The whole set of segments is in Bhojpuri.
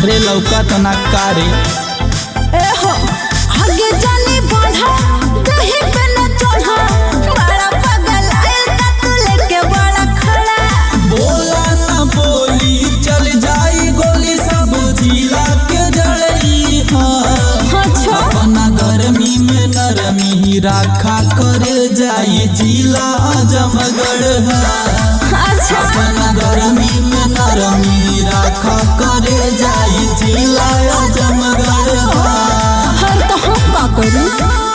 अरे लौका तना कारे ए हो आगे जानी बढ़ा दही पे न चढ़ा बड़ा पगल आयल का तू लेके बड़ा खड़ा बोला ना बोली चल जाई गोली सब जिला के जड़ई हाँ अच्छा अपना गर्मी में नरमी राखा करे जाई जिला जमगढ़ अच्छा अपना गर्मी में नरमी राखा करे जाई जिला जमगढ़ हर तो हम का करूं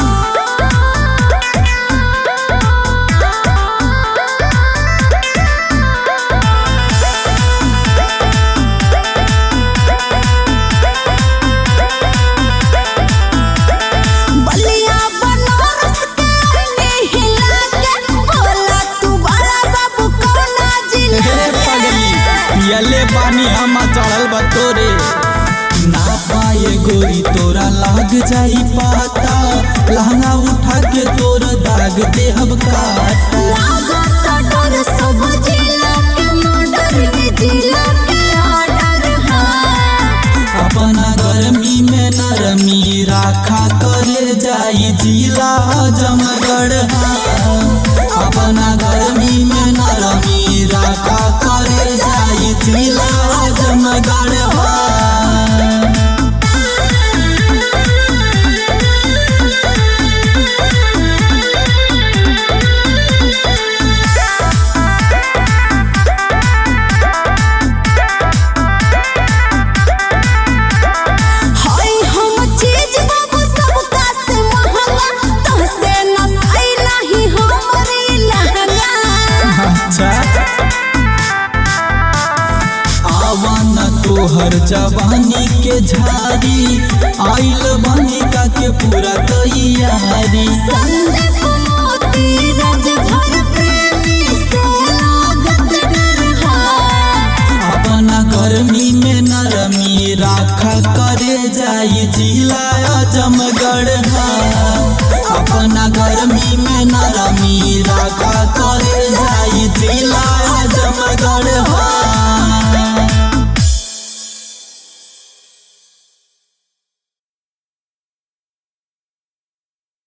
बलिया बनारस के आईने हिला के बोला तू बड़ा बाबू कौना जिला हे पगली पियले पानी हम चढ़ल बा तोरे ना पाए गोरी तोरा लाग जाई पाता लहंगा उठा के तोर दाग देहब काटा लागत डर सब जिला के मर्डर में जिला के ऑर्डर है अपना गर्मी में नरमी राखा करे जाई जिला जमगढ़ अपना गर्मी में नरमी राखा करे जाई जिला जमगढ़ हाय हम चीज बाबू सबका से महंगा तोहसे न साई नहीं हमरे लहंगा अच्छा आवन तोहर जवानी के झारी आइल बनिका के पूरा तैयारी संदीप मोती राजभर प्रेमी से लागत डर है अपना गर्मी में नरमी राखा करे जाई जिला जमगढ़ अपना गर्मी